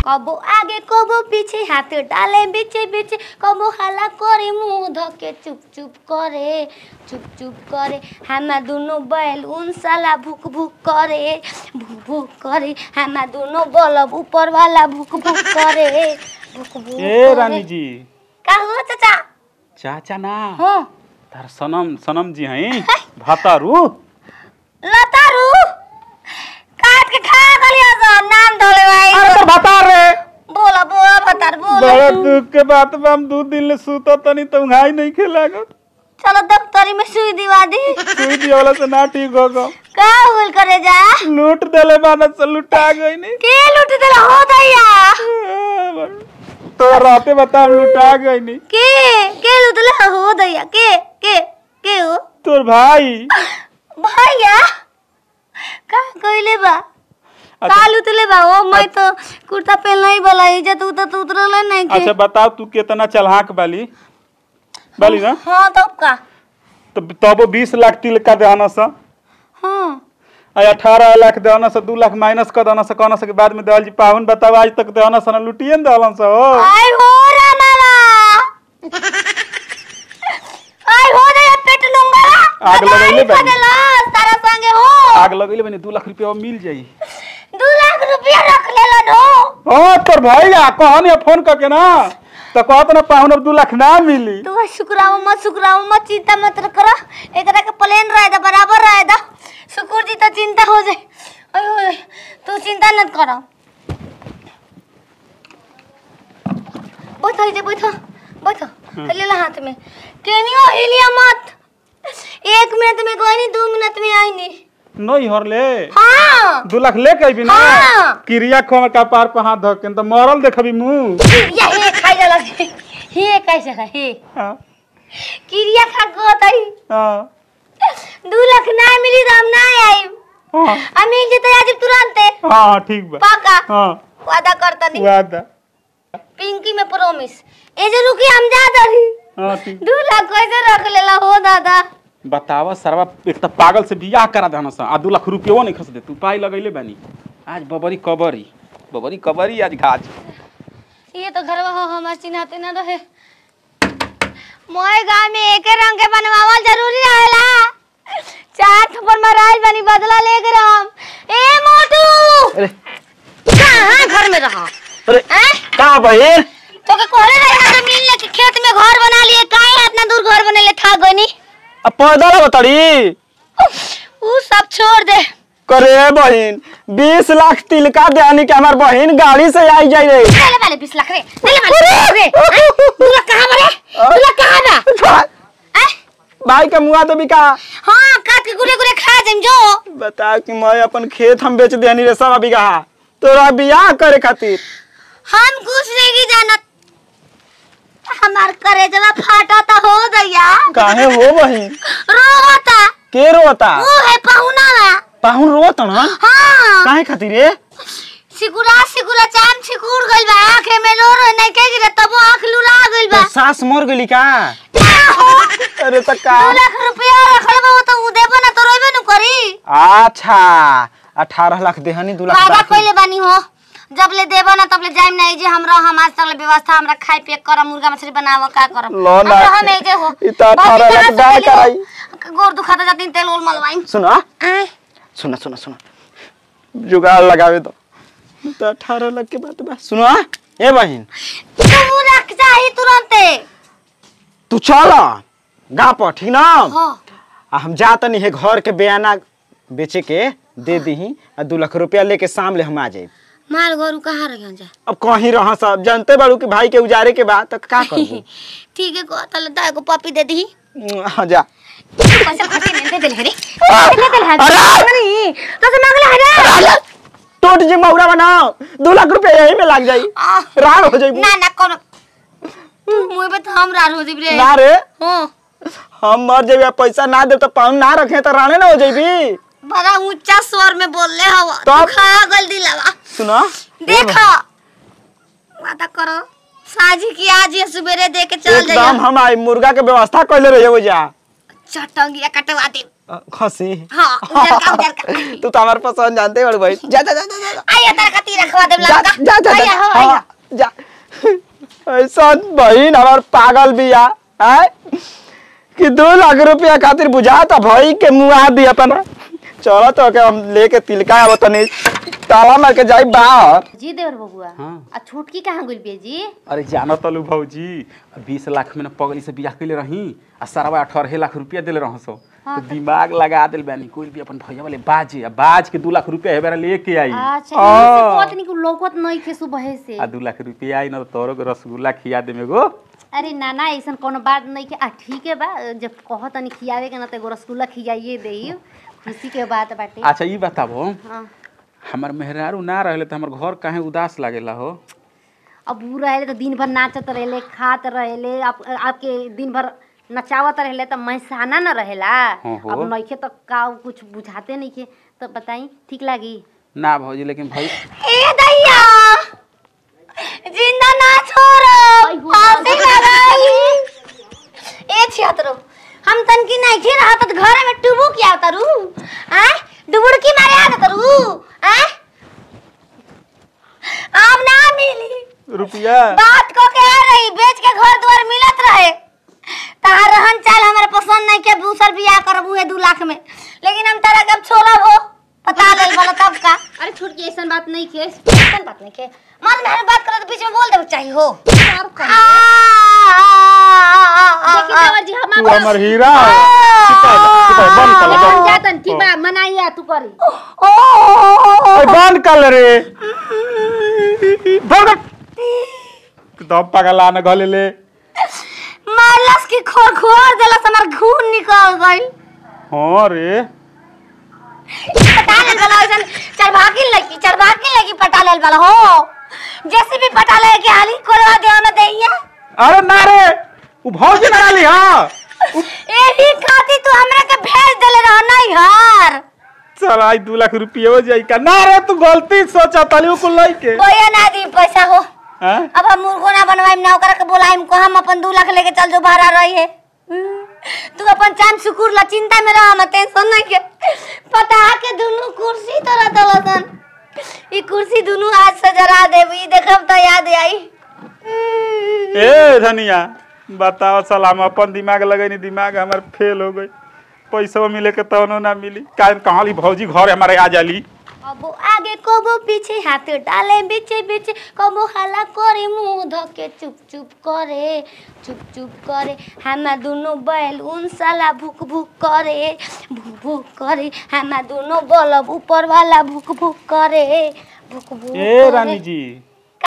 कबो आगे कबो पीछे हाथ डाले बीचे बीचे कबो हाला करे मुंह धके चुप चुप करे चुप चुप करे हमा दोनों बैल उन साला भूक भूक करे भूक भूक करे हमा दोनों बलब ऊपर वाला भूक भूक करे भूक भूक ए करे। रानी जी का हो चाचा चाचा ना हाँ तार सनम सनम जी हैं भातारू लतारू काट के खा गलिया तो नाम धोले भाई अरे तो भातार रे बोला बोला भतार बोला बड़ा दुख के बात बा हम दू दिन ले सुतो तनी तो घाई नहीं खेलागो चलो दफ्तरी में सुई दिवा दी सुई दिया वाला से ना ठीक होगो का हुल करे जा लूट देले बाना से लुटा गई नहीं के लूट देला हो दैया तो राते बता हम लुटा गई नहीं के के लूट देला हो दैया के के के हो तोर भाई भैया का कइले बा का लूटले बा ओ मैं तो कुर्ता पहन नहीं वाला इज्जत उतर तो उतरल नहीं के अच्छा बताओ तू कितना चलहाक बाली बाली ना हां तब का तो तबो बीस लाख तिल का देना सा हां आ अठारह लाख देना सा दू लाख माइनस कर देना सा कहना सा के बाद में देवल जी पावन बताओ आज तक देना सा ना लुटिए न देवलन सा हो आई हो रामाला आई हो दैया पेट लूंगा आग लगैले बानी। बदला तारा संगे हो आग लगैले बनी दू लाख रुपया मिल जाई दू लाख रुपया रख लेलन हो हाँ तोर भाई आ कहनी फोन करके ना तो कहत ना पावन अब दू लाख ना मिली तू शुक्राव मत शुक्राव मत चिंता मत करो एकरा के प्लेन रहे दा बराबर रहे दा शुक्र जी तो चिंता हो जाए अयो अयो, तू चिंता मत करो बैठो इधर बैठो बैठो ले ला हाथ में केनियो हिलिया मत एक मिनट में कोई नहीं दो मिनट में आई नहीं नहीं हरले हाँ दू लाख ले के भी ना हाँ। क्रिया खोम का पार पर हाथ धके तो मरल देखबी मुंह या हे खाई जाला हे कैसे खा हे हाँ क्रिया खा गोतई हाँ दू लाख ना मिली तो हम ना आई हाँ हम मिल जेते आज तुरंत हाँ ठीक बा पाका हाँ वादा करता नहीं वादा पिंकी में प्रॉमिस ए जे रुकी हम जा दरी हाँ ठीक दू लाख कैसे रख लेला हो दादा बतावा सरवा एक तो पागल से बियाह करा देना सा आ दू लाख रुपयो नहीं खस दे तू पाई लगैले बानी आज बबरी कबरी बबरी कबरी आज घाज ये तो घरवा हो हमार चिन्हाते ना रहे मोए गांव में एक रंग के बनवावल जरूरी रहेला चार थप्पड़ माराइल बनी बदला लेके रहम ए मोटू अरे कहां घर में रहा अरे हैं का बहन तो के कोहरे रहे जमीन लेके खेत में घर बना लिए काहे इतना दूर घर बनेले था गनी अब पैदल बताड़ी ऊ सब छोड़ दे करे बहन बीस लाख तिलका देनी के हमार बहन गाड़ी से आई जाई रे ले वाले 20 लाख रे ले वाले रे तू लोग कहां बरे तू लोग कहां बा हैं? भाई के मुआ तो बिका हाँ काट के गुरे गुरे खा जाम जो बता कि मैं अपन खेत हम बेच देनी रे सब बिगा तोरा बियाह करे खातिर हम कुछ नहीं की जानत हमार करेजवा फाटा ता हो दैया काहे हो बहन रोता के रोता वो है पहुना पाहुन रोत ना हाँ काहे खातिर रे सिकुरा सिकुरा चाम सिकुड़ गइल बा आंखे में लोर नहीं के गिरे तब आंख लुला गइल बा तो सास मर गली का क्या हो अरे त का दो लाख रुपया रखल बा वो तो उ देबो ना तो रोइबे न करी अच्छा अठारह लाख देहनी दू लाख वादा बाकी। कइले बानी हो जब ले देबो ना तब ले जाइम नहीं जे हमरा हमार तक व्यवस्था हमरा खाए पिए करम मुर्गा मछली बनाव का करम लो ना। हमरा हम जे हो इ त 18 लाख दाय कराई। गोर दुखाता जाती तेल उल मलवाई सुना सुना सुना सुना जुगाड़ लगावे तो तो अठारह लाख के बात बा सुना ए बहन तू रख चाही तुरंते तू चल गा पर ठीक ना हो आ हम जा तनी है घर के बयाना बेचे के दे दीही आ दू लाख रुपया लेके शाम ले हम आ जाए मार गोरू कहाँ रह जा अब कहीं रह सब जानते बाड़ू कि भाई के उजारे के बाद तक का करबू ठीक है को तले दाय को पपी दे दी हाँ जा पैसा खर्चे नहीं दे दे रे दे दे नहीं तो से मांगला है रे टोट जी मौरा बनाओ दू लाख रुपया यही में लग जाई आ, राड़ हो जाई ना ना कोनो मुंह पे तो हम रार हो जिब रे ना रे हो हम मर जेबे पैसा ना दे तो पाउन ना रखे तो राणे ना हो जाबी बड़ा ऊंचा स्वर में बोलले हवा तो तू अब- खा गल दिलावा सुना देखो वादा करो साजी की आज ये सवेरे दे के चल एकदम जाइए हम आई मुर्गा के व्यवस्था कैले रहिए वो जा चटंगिया कटवा दे अ, खसी हाँ उजर का उजर का तू तो हमारे पसंद जानते हो भाई जा जा जा जा जा, जा आइए तार खातिर रखवा देब जा लड़का जा जा आइए हो जा आइए हाँ, जा ऐसा बहन हमार पागल बिया है कि दो लाख रुपया खातिर बुझा था भाई के मुआ दी अपन चलो तो के हम लेके तिलका अब तनी ताला मार के जाई बाहर जी देवर बबुआ हाँ। आ छोटकी कहाँ गुल बिया जी अरे जानो तलू भौजी बीस लाख में ना पगली से बियाह कैले रही आ सारा अठारह लाख रुपया दिले रह सो तो दिमाग लगा दिल बानी कोई भी अपन भैया वाले बाजे आ बाज के दू लाख रुपया हेबेरा लेके आई अच्छा हाँ। इसे कहत नहीं कि लौकत नहीं खे सुबह से आ दू लाख रुपया आई ना तो तोरो के रसगुल्ला खिया दे मेगो अरे ना ना ऐसा कोनो बात नहीं के आ ठीक है बा जब कहत नहीं खियावे के ना तो एगो रसगुल्ला खियाइए देई खुशी के बात बाटे अच्छा ई बताबो हाँ हमार मेहरारू ना रहले तो हमार घर काहे उदास लागेला हो अब ऊ रहे तो दिन भर नाचत रहेले खात रहेले आप आपके दिन भर नचावत रहेले तो मैसाना न रहेला हाँ हो। अब नइखे तो का कुछ बुझाते नहीं के तो बताई ठीक लागी ना भौजी लेकिन भाई ए दैया जिंदा ना छोड़ो फांसी लगाई ए छियतरो हम तनकी नहीं खे रहा तो घर में टुबू क्या तरू आ डुबुड़की मारे आ तरू आ आम ना मिली रुपया बात को के आ रही बेच के घर द्वार मिलत रहे तार रहन चाल हमारे पसंद नहीं के दूसर बियाह करबू है दू लाख में लेकिन हम तारा कब छोड़ा हो पता ले बोला तब का अरे छोटकी ऐसा बात नहीं के कौन बात नहीं के मन में हर बात करे तो बीच में बोल देवे चाहिए हो देखी देवर जी हम तू हमर हीरा है सिपाही सिपाही बंद कर हम बंद जातन ठीक बा मनाइया तू करी ओए बंद कर रे बंद कर तो पगला न गले ले मारलस की खोर खोर देलस हमर खून निकल गइल हां रे पटा लेल वाला वैसन चरभागी लगी चरभागी लगी पटा लेल वाला हो जैसे भी पटा ले के हाली कोरवा दे में देइया अरे ना रे उ भौजी ना ली हां एही खाती तू हमरा के भेज देले रह नहीं हार चल आई दू लाख रुपये हो जाई का ना रे तू गलती सोचा तली को लई के कोई ना दी पैसा हो हैं अब हम मुर्गो ना बनवाइम ना ओकरा के बोलाइम को हम अपन दू लाख लेके चल जो बाहर रही है तू अपन चांद सुकुर ला चिंता में रह मत टेंशन नहीं के पता के दोनों कुर्सी तोरा दलसन ई कुर्सी दोनों आज से जरा देबी देखब तो याद आई ए धनिया बताओ सलाम अपन दिमाग लगैनी दिमाग हमर फेल हो गई पैसा मिले के तनो ना मिली का कहाँ ली भौजी घर हमारे आ जाली अब आगे कबो पीछे हाथ डाले बीचे बीचे कबो हला करे मुंह धके चुप चुप करे चुप चुप करे हमा दोनों बैल उन साला भूक भूक करे भूक भूक करे हमा दोनों बलब ऊपर वाला भूक भूक करे भूक भूक ए करे। रानी जी